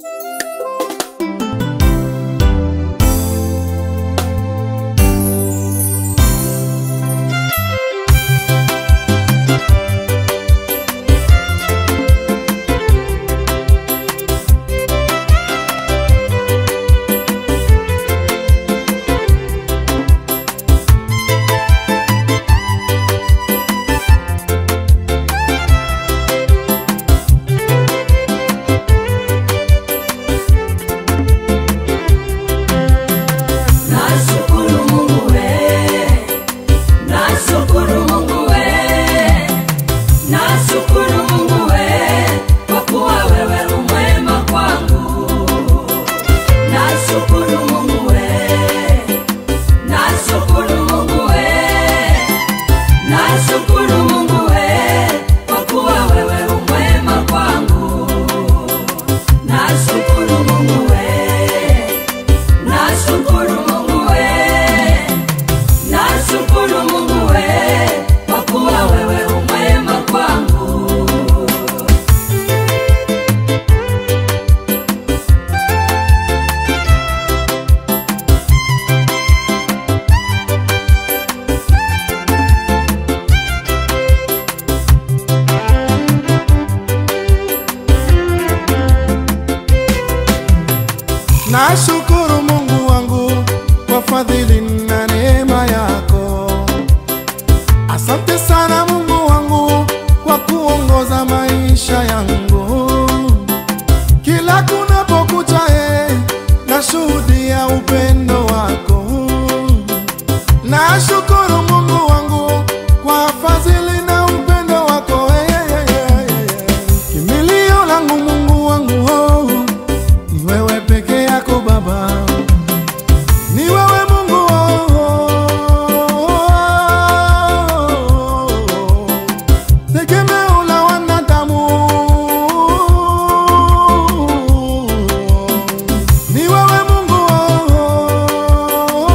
Nashukuru Mungu wangu kwa fadhili na neema yako. Asante sana Mungu wangu kwa kuongoza maisha yangu. Kila kunapokucha, eh, nashuhudia upendo wako. Nashukuru Mungu wangu kwa fadhili na upendo wako. eh, eh, eh, eh, eh. Kimbilio langu Mungu wangu oh, ni wewe peke yako Baba, ni wewe Mungu oh, oh, oh, tegemeo la wanadamu, ni wewe Mungu oh,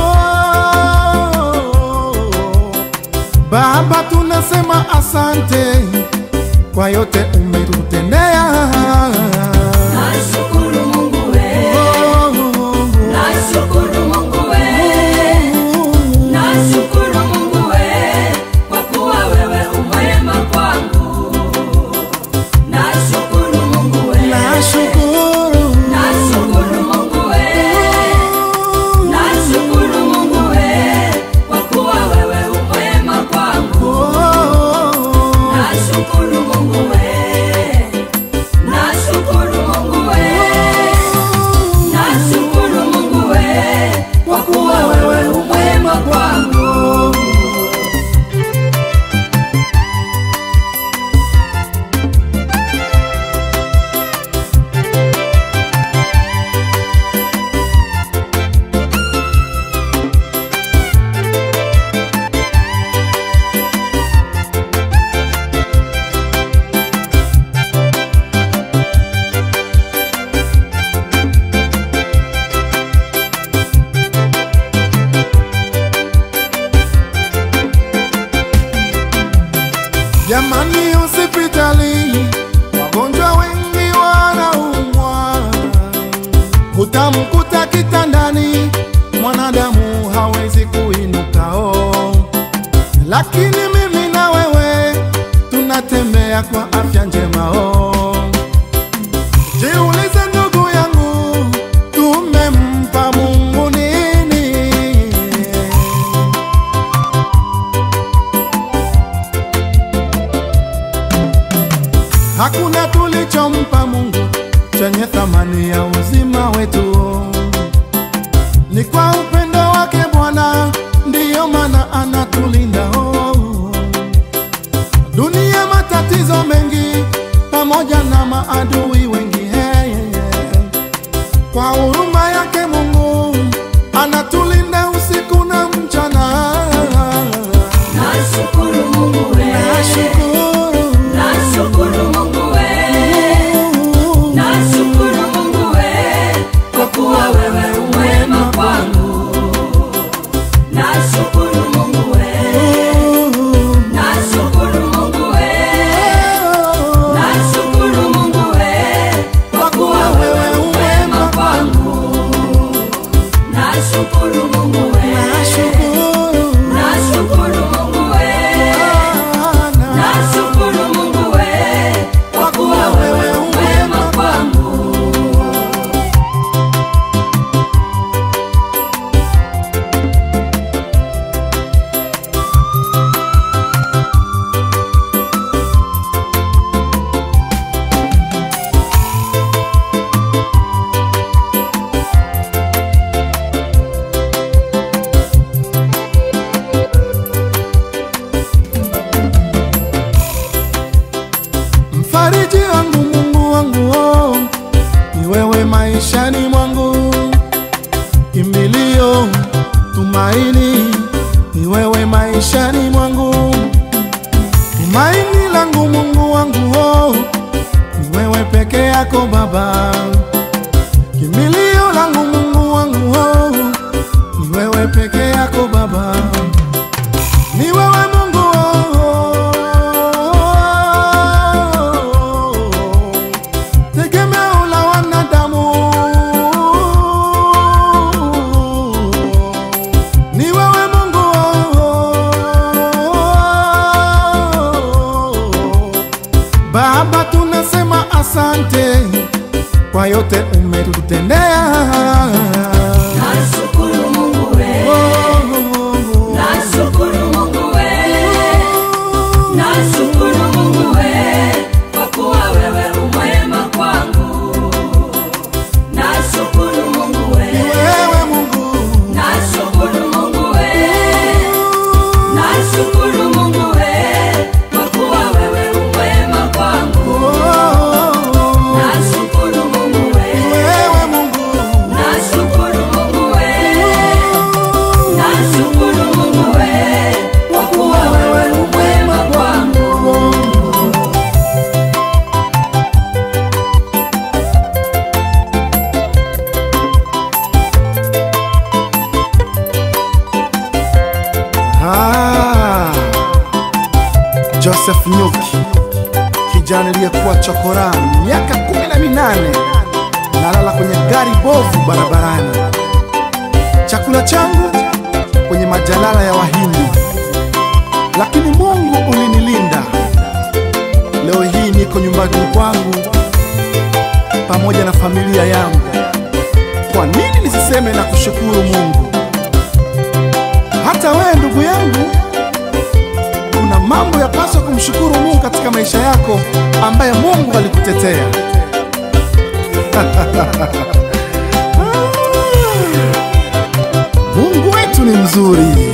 oh, Baba, tunasema asante kwa yote umetutendea. Nashukuru Mungu we, nashukuru Mungu we, nashukuru Mungu we, kwa kuwa wewe umwema kwangu. Nashukuru Mungu we, Nashukuru. nashukuru Mungu we, nashukuru Mungu we, kwa kuwa wewe umwema kwangu. Nashukuru Mungu we, nashukuru Mungu we, nashukuru Mungu we, kwa kuwa wewe umwema kwangu. Jamani, hospitali wagonjwa wengi wanaumwa, utamkuta kitandani mwanadamu hawezi kuinukao, lakini mimi na wewe tunatembea kwa afya njema oh. Jiulize ndugu yangu, tumempa Mungu nini? Hakuna tulichompa Mungu chenye thamani ya uzima wetu. Ni kwa upendo wake Bwana, ndiyo maana anatulinda. Oh. Dunia matatizo mengi pamoja na maadui wengi. Hey, hey, hey. Kwa huruma yake Mungu anatulinda usiku na mchana. Nashukuru Mungu we, Nashukuru. nashukuru Mungu we, nashukuru Mungu we, kwa kuwa wewe umwema kwangu. Nashukuru Mungu we, nashukuru Mungu we, nashukuru Mungu we, kwa kuwa wewe umwema mfariji wangu, Mungu wangu, oh, ni wewe maishani mwangu, kimbilio, tumaini, ni wewe maishani mwangu, tumaini langu, Mungu wangu, oh, ni wewe peke yako Baba, kimbilio langu, Mungu wangu, oh, ni wewe peke yako Baba, ni wewe Mungu, oh, tegemeo la wanadamu, ni wewe Mungu, oh, Baba, tunasema asante kwa yote umetutendea. Nashukuru Mungu we, nashukuru Mungu we, nashukuru Mungu we, kwa kuwa wewe umwema kwangu. Nashukuru Mungu we, Wewe Mungu, nashukuru Mungu we, nashukuru Mungu we, kwa kuwa wewe umwema kwangu. oh, Nashukuru Mungu we, wewe Mungu, nashukuru Mungu we, nashukuru Mungu we, kwa kuwa wewe umwema kwangu. Ah, Joseph Nyuki, kijana aliyekuwa chokora miaka kumi na minane, nalala kwenye gari bovu barabarani, chakula changu kwenye majalala ya Wahindi, lakini Mungu ulinilinda. Leo hii niko nyumbani kwangu pamoja na familia yangu. Kwa nini nisiseme na kushukuru Mungu? Hata wewe ndugu yangu, kuna mambo yapaswa kumshukuru Mungu katika maisha yako ambaye Mungu alikutetea. Mungu wetu ni mzuri.